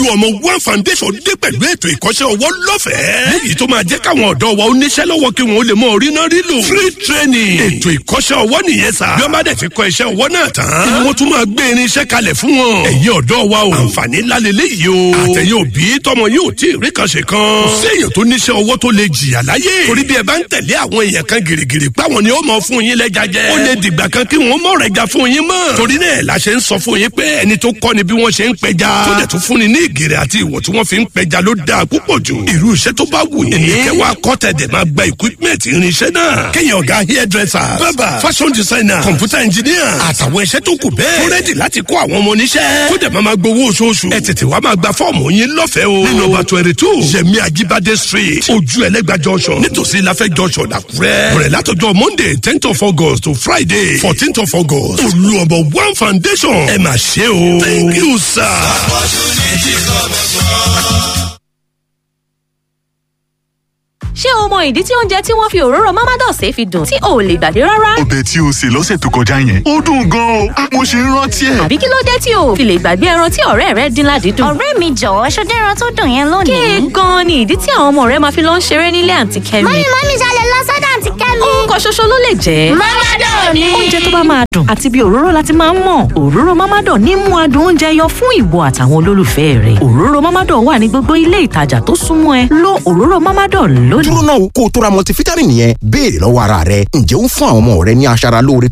ọmọ one foundation dé pẹ̀lú ètò ìkọ́ṣẹ́ ọwọ́ lọ́fẹ̀ẹ́. léyìí tó máa jẹ́ káwọn ọ̀dọ́ wa ó níṣẹ́ lọ́wọ́ kí wọ́n lè mọ orí náà rí lò. free training ètò ìkọ́ṣẹ́ ọwọ́ nìyẹn sà. bí wọ́n bá dẹ̀ ti kọ́ iṣẹ́ ọwọ́ náà tán. ni wọ́n tún máa gbé irinṣẹ́ kalẹ̀ fún wọn. ẹ̀yin ọ̀dọ́ wa o. àǹfààní ńlá lélẹ́yìí o. àtẹ̀yìn òbí tọmọ yín ò tí ì rí kan ṣe kan. kò séèyàn tó níṣẹ́ ọwọ́ tó lè jìyà láyé. torí bí ẹ bá ń tẹ̀lé àwọn èèyàn kan gìrìgìrì páwọn ni ó mọ fún yín lẹ́ja jẹ. ó lè dìgbà kan kí wọ́n mọ̀ rẹ̀ ga fún yín mọ́. torí náà la ṣe ń sọ fún yín pé ẹni tó kọ́ ni bí wọ́n ṣe ń pẹja. tó dẹ̀ tún fúnni ní ìgèrè àti ìwọ̀ tí wọ́n fi ń pẹja ló dáa púpọ̀ jù. irú iṣẹ́ tó bá wù yín. ní kẹwàá kọ́tẹ̀dẹ̀ máa gba equipment irinṣẹ́ náà. kéèyàn ọ̀gá hairdresser barber fashion designer computer engineer àtàwọn iṣẹ́ tó kù bẹ́ẹ̀. tó rẹ́dì láti kó àwọn ọmọ oníṣẹ́. kó dẹ̀ máa máa gbowó oṣooṣù. ẹ tètè wá máa gba fọ́ọ̀mù yín lọ́fẹ̀ẹ́ o. ní nọ́mbà twenty two yẹmi ajibade street ojú ẹlẹ́gbà junction nítòsí láfẹ́ junction làkúrẹ́. bẹ̀rẹ̀ látọjọ́ monday tenth of august to friday fourteenth of august. olú ọmọ one foundation ẹ máa ṣe o. thank you sir. ṣé o mọ ìdí tí oúnjẹ tí wọ́n fi òróró mamados fi dùn tí o ò lè gbàgbé rárá? ọbẹ̀ tí o sè lọ́sẹ̀ tó kọjá yẹn ó dùn gan-an o mo ṣe ń rántí ẹ̀. àbí kí ló dé tí o ò fi lè gbàgbé ẹran tí ọ̀rẹ́ rẹ dín ládìídùn? ọ̀rẹ́ mi jọ̀wọ́ ṣọdẹ́ ẹran tó dùn yẹn lónìí. kéè gan-an ni ìdí tí àwọn ọmọ rẹ máa fi lọ ń ṣeré nílé àǹtí kẹ́mi. mọ́mí mọ́mí ṣalẹ̀ lọ sọ́dọ̀ àǹtí kẹ́mi. orúkọ ṣoṣo ló lè jẹ́. mọ́mádọ̀ ni. oúnjẹ tó bá máa dùn àti bí òróró láti máa ń mọ̀ òróró mamadan ní mú adùn oúnjẹ yọ fún ìwọ àtàwọn olólùfẹ́ rẹ òróró mamadan wà ní gbogbo ilé ìtajà tó súnmọ́ ẹ lo òróró mamadan lónìí. dúró náà kó o tó ra multivitamin yẹn béèrè lọ́wọ́ ara rẹ ǹjẹ́ ó ń fún àwọn ọmọ rẹ ní aṣara lóore